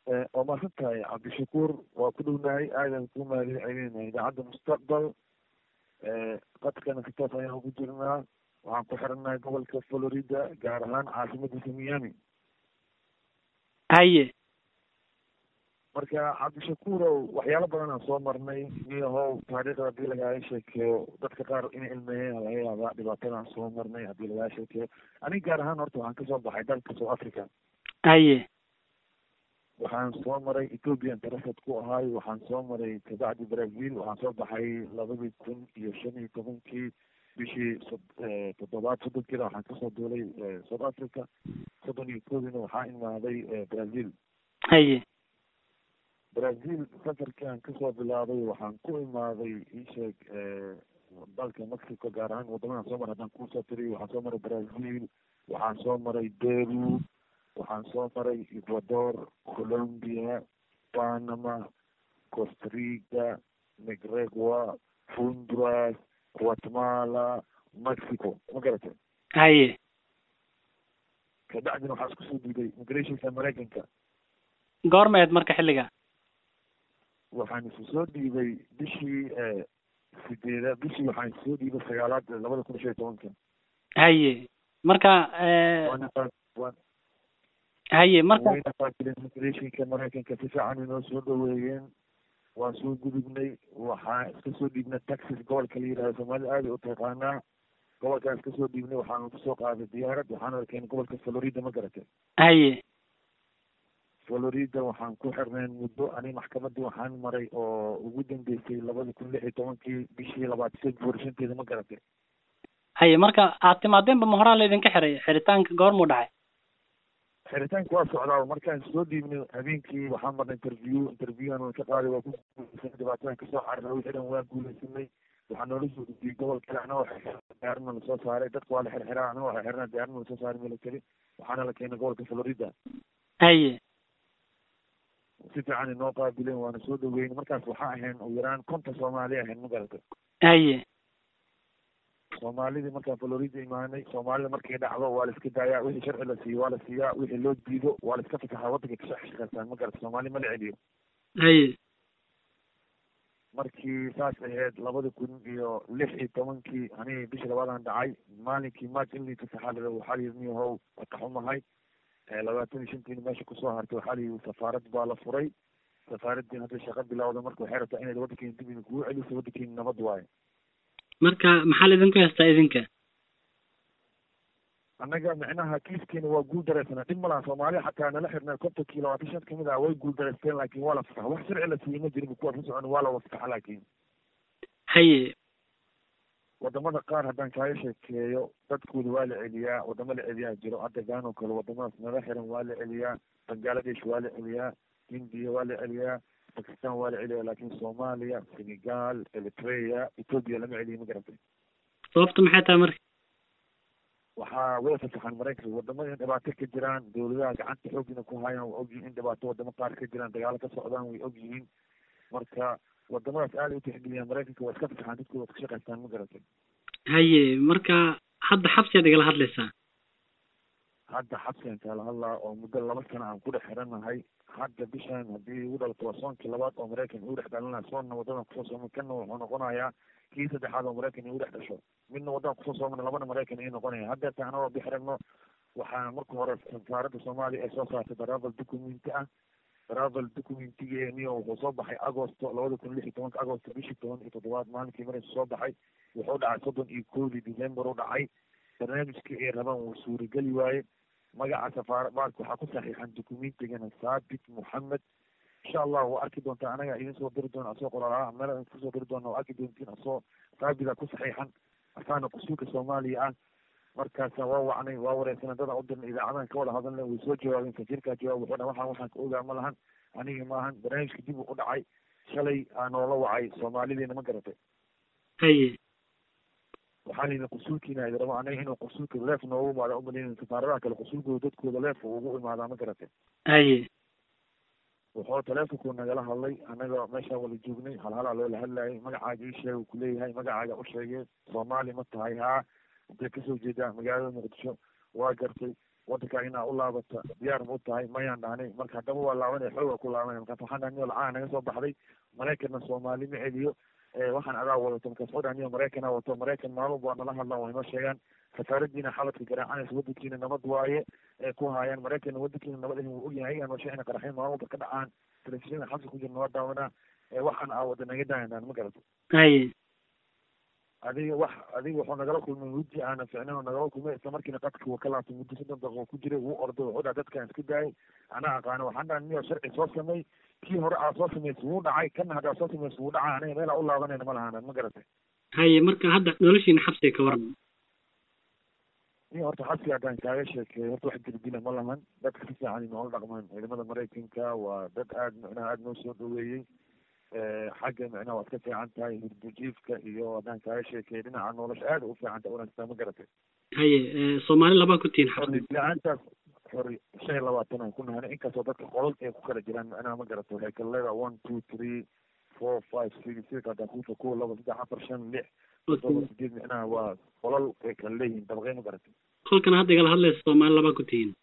waa mahadsan tahay cabdishakuur waa ku dhownahay aadan ku mahadcelinayna idaacadda mustaqbal qadkana si toos ayaan ugu jirnaa waxaan ku xirannahay gobolka florida gaar ahaan caasimadiisa miami haye marka cabdishakuurow waxyaalo badan aan soo marnay miyahow taariikhda haddii lagaaga sheekeeyo dadka qaar inay ilmeeyeen laga yaabaa dhibaatadaan soo marnay haddii lagaaga sheekeeyo aniga gaar ahaan horta waxaan kasoo baxay dalka south africa haye waxaan soo maray ethoopian tarafad ku ahay waxaan soo maray kabacdi brazil waxaan soo baxay labadii kun iyo shan iyo tobankii bishii toddobaad soddonkiina waxaan kasoo duulay south africa soddon iyo koodiina waxaa imaaday brazil haye brazil safarkii aan kasoo bilaabay waxaan ku imaaday isheeg dalka mexico gaar ahaan wadamadan soo maray haddaan kusoo tiriyo waxaan soo maray brazil waxaan soo maray peru waxaan soo maray ecuador colombia panama costarica nicaragua honduras guatemala mexico ma garatay haye kabacdina waxaa isku soo dhiibay immigrationka maraykanka goormeed marka xilliga waxaan isu soo dhiibay bishii sideeda bishii waxaan isu soo dhiibay sagaalaad labada kun shan iyo tobanka haye marka haye marka wayna qaabileen immigrationka maraykanka si fiican inoo soo dhaweeyeen waan soo gudubnay waxaan iska soo dhiibnay taxis gobolka la yidhahdo soomaalida aada u taqaanaa gobolkaan iska soo dhiibnay waxaan kusoo qaaday diyaarad waxaana keenay gobolka florida ma garatay haye florida waxaan ku xirnayn muddo ani maxkamadii waxaan maray oo ugu dambeysay labada kun lix iyo tobankii bishii labaad february shanteeda ma garatay haye marka aad timaadeenba ma horaan laydinka xiray xiritaanka goormuu dhacay xiritaanka waa socdaa markaan soo dhiibnay habeenkii waxaan marnay interview interviewaan waan ka qaaday waa ku guulaysanay dhibaatadan kasoo carray wixii dhan waan guulaysanay waxaa noola soo dhigiyey gobol kale ana waxa diyaarna lasoo saaray dadka waa la xirxiraa ana waxa xirnaa diyaarna lasoo saaray military waxaana la keenay gobolka florida haye si fiican inoo qaabileen waana soo dhaweyn markaas waxaa ahayn ugu yaraan konta soomaali ahayn ma garatay haye soomaalidii markaan florida imaanay soomaalida markay dhacdo waa la iska daayaa wixii sharci la siiyo waa la siiyaa wixii loo diido waa la iska fasaxaa waddanka kasoo shaqeystaan ma garata soomaali ma la celiyo haye markii saas ahayd labada kun iyo lix iyo tobankii aniga bishii labaadaan dhacay maalinkii march in liita saxaalada waxaa la yidhi niyahow wataxumahay labaatan iyo shantiina meesha kusoo hartay waxaa la yidhi safaarad baa la furay safaaraddii hadday shaqo bilowda marka waxay rabtaa inayd waddankeena dib idin kugu celiso waddankeena nabad waaye marka maxaa laydinku haystaa idinka annaga micnaha kiiskeena waa guul dareysana dhib malaha soomaaliya xataa nala xirnay kontonkii labaatan shan kamid ah way guul dareysteen laakiin waa la fasaxa wax sharci la siiyey ma jirin kuwaas la socon waa la wafasaxa laakiin haye wadamada qaar haddaan kaaga sheekeeyo dadkooda waa la celiyaa wadamo la celiyaa jiro hadda gaan oo kale wadamadaas nala xiran waa la celiyaa bangladesh waa la celiyaa hindiya waa la celiyaa bakistan waa la celiyaa laakiin soomaaliya senegal eritrea ethoopia lama celiyo ma garatay sababta maxay tahay marka waxaa way fasaxaan maraykanka wadamada in dhibaato ka jiraan dawladaha gacanta xoogina ku hayaan waa ogyihiin in dhibaato wadamo qaar ka jiraan dagaalo ka socdaan way ogyihiin marka wadamadaas aada u tixgeliyaan maraykanka waa iska fasaxaan dadkooda waa ka shaqaystaan ma garatay haye marka hadda xabsiyaad igala hadlaysaa hadda xabsigan kala hadlaa oo muddo laba sana aan ku dhex xiranahay hadda bishan haddii igu dhalato waa soonkii labaad oo maraykan igu dhex dhalinaya soonna wadadan kusoo soomay kanna wuxuu noqonayaa kii saddexaad oo maraykan igu dhex dhasho midna waddan kusoo soomana labana maraykan ii noqonaya haddeeta anagoo bixirano waxaa marka hore safaaradda soomaaliya ay soo saartay travel documenti ah travel documentigeeniyo wuxuu soo baxay agosto labada kun lix iyo tobanka agosto bishii toban iyo toddobaad maalinkii maraysu soo baxay wuxuu dhacay soddon iyo koodii december u dhacay barnaamijkii ay rabaan wuu suurageli waaye magaca safaara baalka waxaa ku saxiixan documentigana saabit moxamed insha allah waa arki doontaa anaga idin soo diri doona asoo qoraalaa meel idin kusoo diri doona waa arki doontiin asoo saabida ku saxiixan asaana kusuulka soomaaliya ah markaasa waa wacnay waa wareysana dada u dirnay idaacadahan ka wada hadalna way soo jawaabeen safiirkaa jawaab wuxuu dhan waxaan waxaan ka ogaa ma lahan anigi maahan barnaamijka dib u dhacay shalay aa noola wacay soomaalideena ma garatay haye waxaa layidhi qusuulkiina idi rabo anaga inuu qusuulka leef noogu imaada umalaynin safaaradaha kale qusuulkooda dadkooda leef ugu imaadaa ma garatay haye wuxuu teleefonku nagala hadlay annaga meeshaan wada joognay halhalaa loola hadlayay magacaaga ii sheeg uu kuleeyahay magacaaga u sheegay soomaali ma tahay haa intay kasoo jeedaa magaalada muqdisho waa gartay wadankaa inaa u laabata diyaar ma u tahay mayaan dhahnay marka haddaba waa laabanaya xooga ku laabanaya markaas waxaan dhahay niyo lacaa naga soo baxday maraykanna soomaali ma celiyo waxaan adaa wadato markaas waxuu dhahay niyo maraykanaa wato maraykan maalin baa nala hadlaan waa inoo sheegaan safaaradiina xabadka garaacanaysa wadankiina nabad waaye ee ku haayaan maraykanna wadankiina nabad ahin wuu ogyahay ayagaan washe ina qaraxin maalin walba ka dhacaan telefishinada xabsi ku jirna waa daawanaa waxaan aa wada naga daayandaan ma garato haye adiga wax adiga wuxuu nagala kulmay weji aana ficnayn oo nagala kulmay isla markiina qadka wuu ka laabtay muddo soddon daqiiqo ku jiray wuu orday wuxuu dhaha dadkaan iska daayay anaa aqaana waxaan dhaha niyo sharci soo samey kii hore aa soo samaysa wuu dhacay kana haddaa soo samaysa wuu dhacay aniga meelaa u laabanayna ma lahaana ma garatay haye marka hadda noloshiina xabsiga ka waran niyo horta xabsiga haddaan kaaga sheekeeyo horta wax dirdila ma lahan dadka si fiican noola dhaqmaan ciidamada maraykanka waa dad aad micnaha aada noo soo dhaweeyey xagga micnaha waad ka fiican tahay hurdujiifka iyo haddaan kaaga sheekeeyo dhinaca nolosha aada u fiican tahay wanaagsan ma garatay haye soomaali labaa ku tihiin xabsiga la-aantaas xori shan iyo labaatan aan ku nahanay inkastoo dadka qolol ay ku kala jiraan micnaha ma garatay waxay kala leedahay one two three four five six six haddaan kuufa kow laba saddex afar shan lix todoba sideed micnaha waa qolol ay kala leeyihiin dabaqey ma garatay kolkan hadda igala hadlaysa soomaali labaa ku tihiin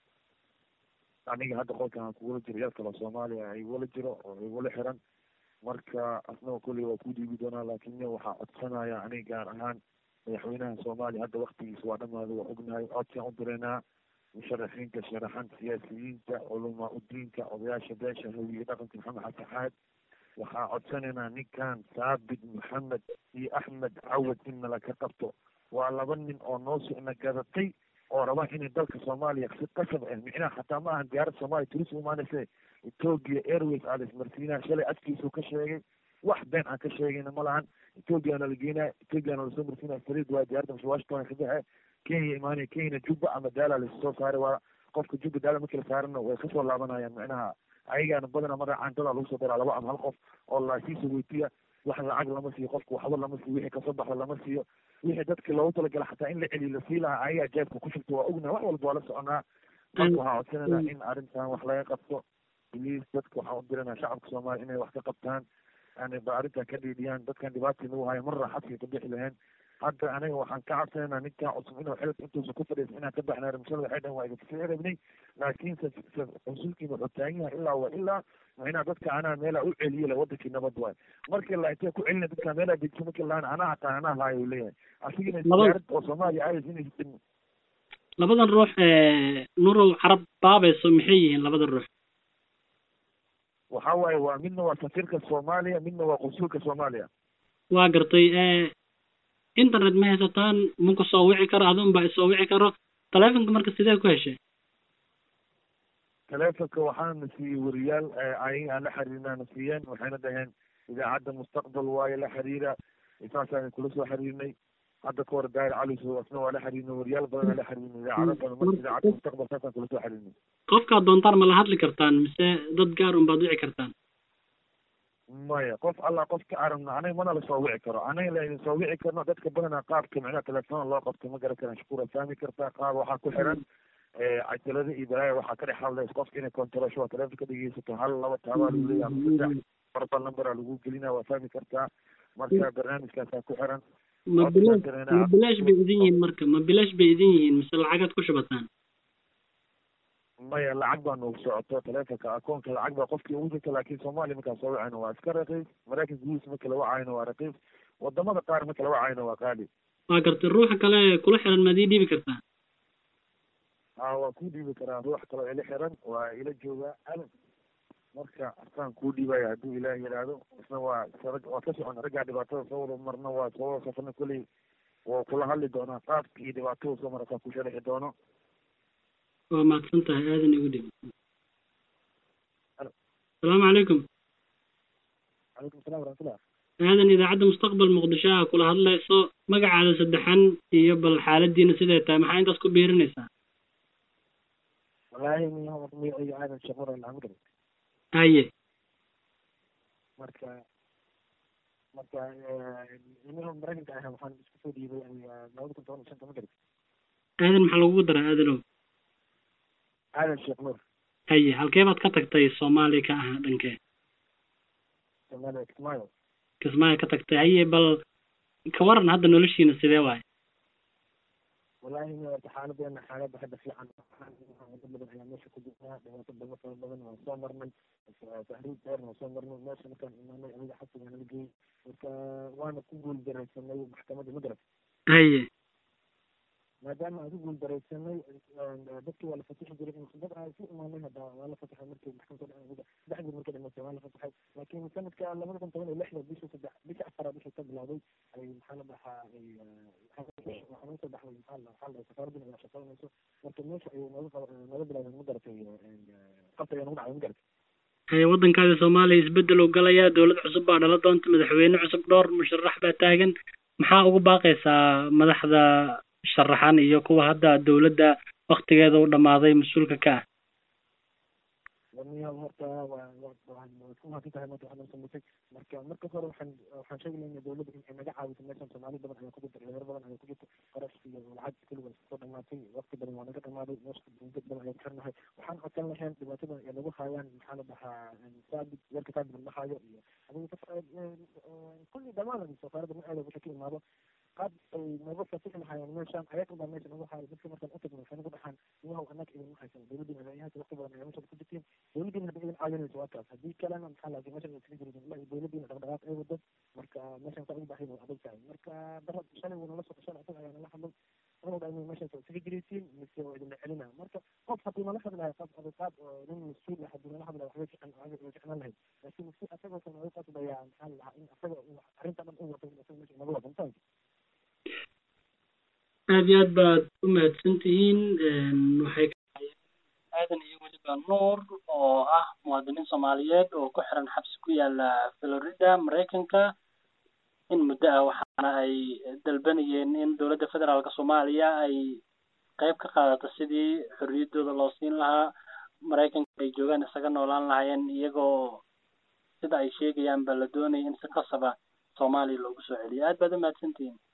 aniga hadda qolkan aan kugula jiro yar kaloo soomaaliya igula jiro oo igula xiran marka asnaga kolley waa ku dhiibi doonaa laakiin nin waxaa codsanaya aniga gaar ahaan madaxweynaha soomaaliya hadda waktigiisa waa dhamaaday waa ognahay codsiaan u direynaa musharaxiinta sharaxan siyaasiyiinta culamaa udiinka odayaasha beesha hawiye dhaqanka maxamed xasan xaad waxaa codsanaynaa ninkan saabit maxamed iyo axmed cawad in nala ka qabto waa laba nin oo noo socna gadatay oo raba inay dalka soomaaliya si qasab ah micnaha xataa ma ahan diyaarad soomaaliya turis umaanayse ethiopia airways aa laismarsiinaa shalay afkiisuu ka sheegay wax been aan ka sheegayna ma lahan ethiopiana la geenaa ethiopiana lasoo marsiinaa farid waa diyaaradda mase washington ka baxe kenya imaanaya kenya juba ama daala lasoo saaray waa qofka juba daala markii la saarana way kasoo laabanayaan micnaha ayagaana badana mara caantada lagu soo daraa laba ama hal qof oo laasiisa weydiya wax lacag lama siiyo qofka waxba lama siiyo wixii kasoo baxda lama siiyo wixii dadkii loogu talagala xataa in la celiyo lasii lahaa ayagaa jeebka ku shugta waa ognaha wax walba waa la soconaa marka waxaa codsanayna in arrintan wax laga qabto bliis dadka waxaan u diranaa shacabka soomaaliya inay wax ka qabtaan yani ba arrintan ka dhiidhiyaan dadkan dhibaatii nagu hayo marra xabsiga ka bixi lahayn hadda aniga waxaan ka cabsanaynaa ninkan cusub inuu xilka intuusa ku fadhiisa inaan ka baxnay ramshada waxay dhahan waa idinka rabnay laakiin consulkiina wuxuu taagan yahay ilaa wa ilaa macnaha dadka anaa meelaa u celiyo le wadankii nabad waay markii la intee ku celina dadka meelaa dejiyo markii lahaan anaa hataa anaa haayo uu leeyahay asigina diyaarad oo soomaaliya aadaysa inay labadan ruux nurow carab baabayso maxay yihiin labada ruux waxa waaye waa midna waa safiirka soomaaliya midna waa consulka soomaaliya waa gartay internet ma haysataan maku soo wici karo adun baa isoo wici karo taleefonka marka sidee ku heshay taleefonka waxaana siiyey wariyaal ayaga aan la xiriirnaana siiyeen waxayna dhaheen idaacadda mustaqbal waaye la xiriira saasaan kula soo xiriirnay hadda ka hor daahir cali so asna waa la xiriirnay wariyaal badan aan la xiriirnay idaacado badan marka idaacadda mustaqbal saasaan kula soo xiriirnay qofkaad doontaan ma la hadli kartaan mise dad gaar un baad wici kartaan maya qof allah qof ka aragna anaga mana lasoo wici karo anaga laydin soo wici karno dadka badanaa qaabka micnaha telefoon loo qabto ma garan karaan shukuura fahmi kartaa qaab waxaa ku xiran cajalada iyo balaaya waxaa ka dhex hadlaysa qofka inay controlsho waa telefonka ka dhegeysato hal laba taabaa lagu leeyahay ama saddex barbal numberaa lagu gelinaa waa fahmi kartaa marka barnaamijkaasaa ku xiran ma bilaash ma bilaash bay idin yihiin marka ma bilaash bay idin yihiin mise lacagaad ku shubataan maya lacag baa noogu socoto telefonka akoonka lacag baa qofkii ugu jirta laakiin soomaaliya markaan soo wacayno waa iska raqiis maraykanka gudihiisa marka la wacayno waa raqiis wadamada qaar marka la wacayno waa qaali waa gartay ruuxa kale kula xiran maad ii dhiibi kartaa a waa kuu dhiibi karaa ruux kaloo ila xiran waa ila joogaa alan marka asaan kuu dhiibaya hadduu ilaah yidhaahdo isna waa waa ka socon raggaa dhibaatada soo wada marna waa soo wada safrna kolley waa kula hadli doonaa qaabka iyo dhibaatada soo mara asaa ku sharixi doono waa mahadsan tahay aadan igu dhib asalaamu calaykum calaykum salam waraxmatullah aadan idaacadda mustaqbal muqdisho ah kula hadlayso magacaada saddexan iyo bal xaaladiina siday tahay maxaa intaas ku biirinaysaa wallaahi magacayga aadan shaqur alhamdulillah haye marka marka nimanka maraykanka ah waxaan isku soo dhiibay labada kun toban iyo shanta ma garat aadan maxaa lagugu daraa aadanow aadan sheekh nuur haye halkee baad ka tagtay soomaaliya ka ahaa dhankee soomaaliya kismaayo kismaayo ka tagtay haye bal ka waran hadda noloshiina sidee waaye wallaahi horta xaaladeena xaaladda hadda fiican dad badan ayaa meesha ku jirnaa dhibaato badan fara badan waan soo marnay tahriib dheerna waan soo marnay meesha markaan imaanay aniga xabsigaa nala geeyey marka waana ku guul daraysanay maxkamadda magarab haye maadaama aan ku guul daraysanay dadkii waa la fatixi jiray dad aan isu imaanay hadda waa la fatixay markii maxkamadda saddexdii markii dhimatay waa la fatixay laakiin sanadka labada kun toban iyo lixda bishii saddex bishii afaraad wixii ka bilowday ay maxaa la dhahaa ay waxaa noo soo baxday maxaa la waxaa la dhahay safaaraddiina ayaa shaqaynayso marka meesha ayay nooga nooga bilaabeen ma garatay qabta ayaa nagu dhacday ma garatay haye waddankaada soomaaliya isbeddel uu galayaa dowlad cusub baa dhala doonta madaxweyne cusub dhowr musharax baa taagan maxaa ugu baaqaysaa madaxda sharaxan iyo kuwa hadda dowladda waktigeeda u dhamaaday mas-uulka ka ah waniya horta waa waad ku mahadsan tahay maanta waxaad noo samaysay marka marka hore waxaan waxaan sheegi lahaynaa dowladda in ay naga caawiso meeshan soomaali badan ayaa ku jirta dhalinyaro badan ayaa ku jirta qarash iyo lacag kulliga soo dhamaatay waqti badan waa naga dhamaaday meesha dad badan ayaa ku xirnahay waxaan codsan lahayn dhibaatada ay nagu haayaan maxaa la dhahaa saabit warka saabit la dhahayo iyo adiga kulli dhammaan safaaradda ma aada wixii ka imaado qaab ay nooga fasixi lahaayeen meeshaan ayaga baa meesha nagu haayo dadka markaan utagno waxay nagu dhaxaan iyahow annaga idin haysan dowladdiina adeeyahaas waqti badan ayaa meesha ku jirtiin dowladdiina hadda idin caawinayso waa kaas haddii kalena maxaa laga meesha iskaga jirin la dowladdiina dhaqdhaqaaq ay wado marka meeshaan saa ugu baahay waa adag tahay marka darad shalay wuu nala soo shalay asaga ayaa nala hadlay anuu dha inay meeshaas iskaga jiraysiin mise waa idinla celina marka qof haddii nala hadlahay qaab adaqaad oo nin mas-uul ah haddii nala hadlahay waxbay fiican way ficnaan lahayd laakiin si asagoosan oga qasbaya maxaa la dhahaa in asaga arrinta dhan u wato in asaga meesha inaga wado mafahamti aad iyo aad baad u mahadsan tihiin waxay aadan iyo weliba nuur oo ah muwaadiniin soomaaliyeed oo ku xiran xabsi ku yaala florida maraykanka in muddo ah waxaana ay dalbanayeen in dowladda federaalka soomaaliya ay qayb ka qaadato sidii xorriyaddooda loo siin lahaa maraykanka ay joogaan isaga noolaan lahaayeen iyagoo sida ay sheegayaan ba la doonaya in si qasaba soomaaliya loogu soo celiyo aad baad u mahadsantihiin